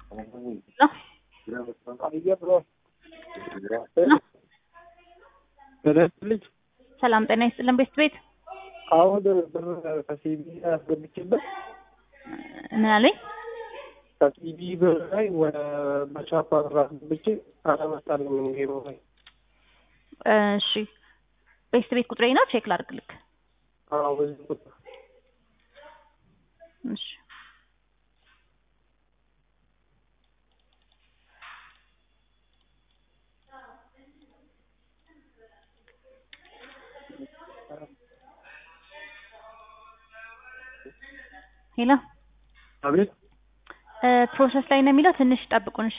ልጅ ሰላም ጤና ይስጥልን ቤት ቤት አሁን ብር ከሲቢ አስገብቼበት ምን አለኝ? ከሲቢ ብር ላይ ወደ በቻፓ ብር አስገብቼ አላመጣልም። ምን ጌሮ ላይ እሺ ቤት ቤት ቁጥሬ ነው ቼክ ላድርግልክ። አዎ በዚህ ቁጥር እሺ ሄሎ አቤት ፕሮሰስ ላይ ነው የሚለው ትንሽ ጠብቁን።